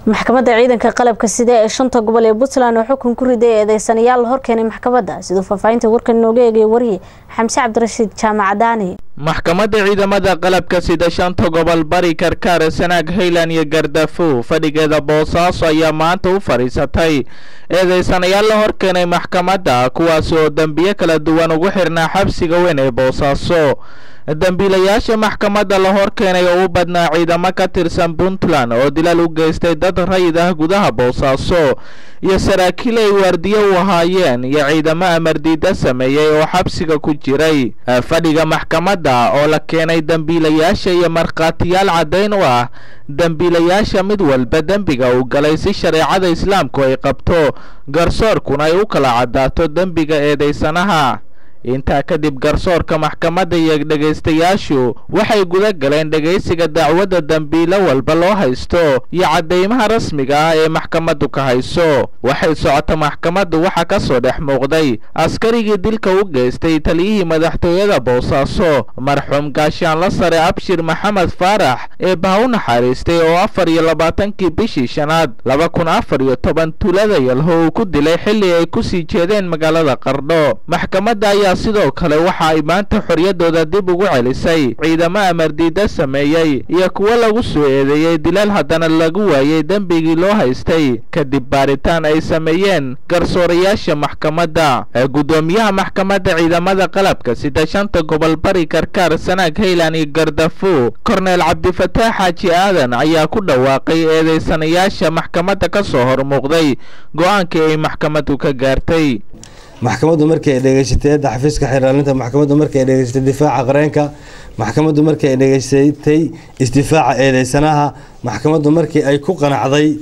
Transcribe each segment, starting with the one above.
maxkamadda ciidanka qalabka sida ee shanta gobol ee puntland oo xukun ku riday eedeysanayaal la horkeenay maxkamadda siduu faahfaahinta warkan inooga eegay wariye xamse cabdirashiid jaamac daani maxkamadda ciidamada qalabka sida shanta gobol bari karkaar sanaag haylan iyo gardafow fadhigeeda boosaaso ayaa maanta u fadhiisatay eedeysanayaal la horkeenay maxkamadda kuwaas oo dembiyo kala duwan ugu xirnaa xabsiga weyn ee boosaaso dembiilayaasha maxkamadda la horkeenay oo u badnaa ciidamo ka tirsan puntland oo dilal u geystay dad rayid ah gudaha boosaaso iyo saraakiil ay waardiyo u ahaayeen iyo ciidamo amardiida sameeyey oo xabsiga ku jiray fadhiga maxkamadda oo la keenay dembiilayaasha iyo markhaatiyaal caddayn u ah dembiilayaasha mid walba dembiga uu galay si shareecada islaamku ay qabto garsoorkuna ay u kala caddaato dembiga eedeysanaha intaa kadib garsoorka maxkamadda iyo dhegaystayaashu waxay guda galeen dhegaysiga dacwadda dembiilo walba loo haysto iyo caddeymaha rasmiga ah ee maxkamaddu ka hayso waxay socota maxkamaddu waxaa ka soo dhex muuqday askarigii dilka u geystay taliyihii madaxtooyada boosaaso marxuum gaashaanla sare abshir maxamed faarax ee baha u naxariistay oo afar iyo labaatankii bishii shanaad laba kun afar iyo toban tuulada yalho uu ku dilay xilli ay ku sii jeedeen magaalada qardho maxkamadda ayaa sidoo kale waxa ay maanta xorriyaddooda dib ugu celisay ciidamo amardiida sameeyey iyo kuwo lagu soo eedeeyey dilal haddana lagu waayey dembigii loo haystay kadib baaritaan ay sameeyeen garsoorayaasha maxkamadda guddoomiyaha maxkamadda ciidamada qalabka sida shanta gobol bari karkaar sanaag haylan iyo gardafo korneel cabdifataax xaaji aadan ayaa ku dhawaaqay eedeysanayaasha maxkamadda ka soo hormuuqday go-aankii ay maxkamaddu ka gaartay maxkamaddu markii ay dhegeysatay eedda xafiiska xiraalinta maxkamaddu markii ay dhegeysatay difaaca qareenka maxkamaddu markii ay dhegeysatay isdifaaca eedeysanaha maxkamaddu markii ay ku qanacday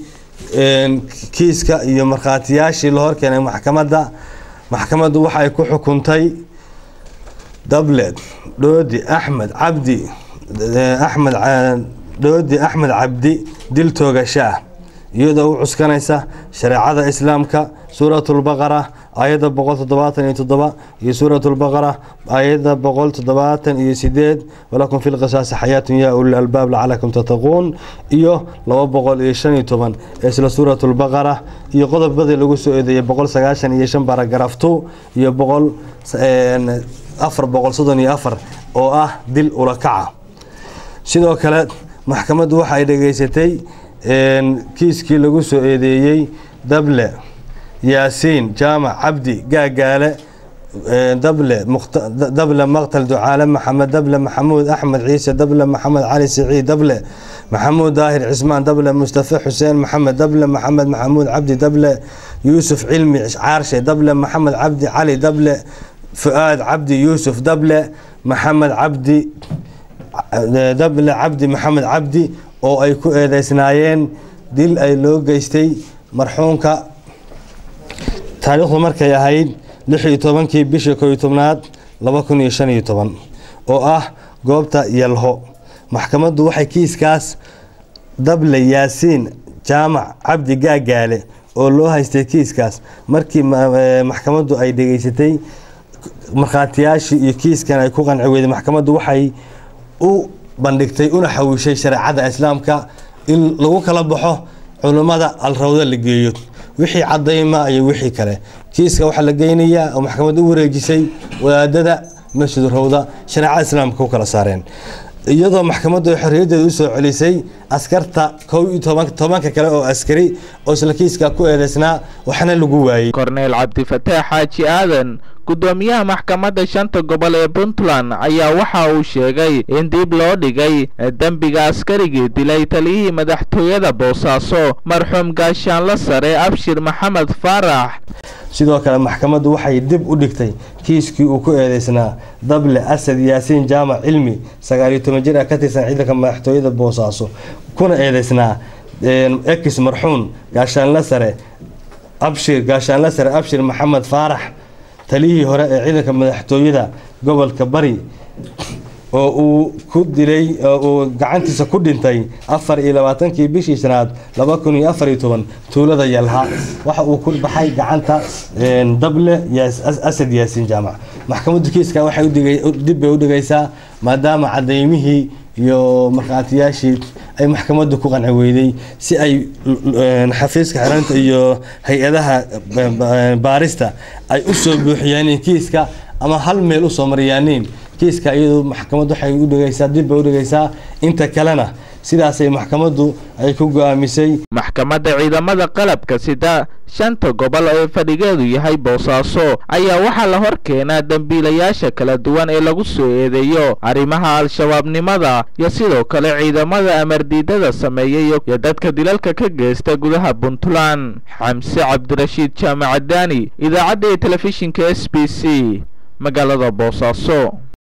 kiiska iyo markhaatiyaashii la horkeenay maxkamadda maxkamaddu waxa ay ku xukuntay dabled dhoodi axmed cabdi axmed dhoodi axmed cabdi dil toogashaah iyadoo u cuskanaysa shareecada islaamka suuratulbaqara aayadda boqol toddobaatan iyo toddoba iyo suuratulbaqara aayadda boqol toddobaatan iyo sideed walakum fi lqisaasi xayaatun yaa ulil albaab lacalakum tattaquun iyo laba boqol iyo shan iyo toban ee isla suuratulbaqara iyo qodobadii lagu soo eedeeyay boqol sagaashan iyo shan baragraftu iyo boqol afar boqol soddon iyo afar oo ah dil ulakaca sidoo kale maxkamaddu waxa ay dhegeysatay kiiskii lagu soo eedeeyey dable yaasiin jaamac cabdi gaagaale dable dable maqtal ducaale maxamed dable maxamuud axmed ciise dable maxamed cali siciid dable maxamuud daahir cismaan dable mustafa xuseen maxamed dable maxamed maxamuud cabdi dable yuusuf cilmi caarshe dable maxamed cabdi cali dable fu-aad cabdi yuusuf dable maxamed cabdi dable cabdi maxamed cabdi oo ay ku eedeysnaayeen dil ay loo geystay marxuumka taariikhdu markay ahayd lix iyo tobankii bishii kooiyo tobnaad laba kun iyo shan iyo toban oo ah goobta yalho maxkamaddu waxay kiiskaas dable yaasiin jaamac cabdi gaagaale oo loo haystay kiiskaas markii maxkamaddu ay dhegeysatay markhaatiyaashii iyo kiiskan ay ku qanci weyday maxkamaddu waxay u bandhigtay una xawiishay shareecada islaamka in lagu kala baxo culummada alrawda la geeyo wixii cadayma iyo wixii kale kiiska waxaa la geynayaa oo maxkamad u wareejisay wadaadada masjid rawda shareecada islaamka ku kala saareen iyadoo maxkamaddu ay xorriyaddeeda usoo celisay askarta kow iyo tobanka kale oo askari oo isla kiiska ku eedeysnaa waxna lagu waayey korneel cabdifataax xaaji aadan guddoomiyaha maxkamadda shanta gobol ee puntland ayaa waxa uu sheegay in dib loo dhigay dembiga askarigii dilay taliyihii madaxtooyada boosaaso marxuum gaashaanla sare abshir maxamed faarax sidoo kale maxkamaddu waxay dib u dhigtay kiiskii uu ku eedeysnaa dable asad yaasiin jaamac cilmi sagaaliyo toban jir ah ka tirsan ciidanka madaxtooyada boosaaso kuna eedeysnaa ex marxuun gaashaanla sare abshir gaashaanla sare abshir maxamed faarax taliyihii hore ee ciidanka madaxtooyada gobolka bari oo uu ku dilay oo uu gacantiisa ku dhintay afar iyo labaatankii bishii shanaad laba kun iyo afar iyo toban tuulada yalha waxa uu ku baxay gacanta dable asad yaasiin jaamac maxkamaddu kiiska waxay dib bay u dhigaysaa maadaama cadaymihii iyo markhaatiyaashii ay maxkamaddu ku qanci weyday si ay xafiiska xiranta iyo hay-adaha baarista ay usoo buuxiyaan kiiska ama hal meel usoo maryaaniin kiiska iyadu maxkamad waxay udhigaysaa dib bay udhigaysaa inta kalena sidaasay maxkamaddu ay ku go-aamisay maxkamadda ciidamada qalabka sida shanta gobol ee fadhigeedu yahay boosaaso ayaa waxaa la hor keenaa dembiilayaasha kala duwan ee lagu soo eedeeyo arrimaha al-shabaabnimada iyo sidoo kale ciidamada amardiidada sameeyay iyo dadka dilalka ka geysta gudaha puntland xamse cabdirashiid jaamacadaani idaacadda iyo telefishinka s b c magaalada boosaaso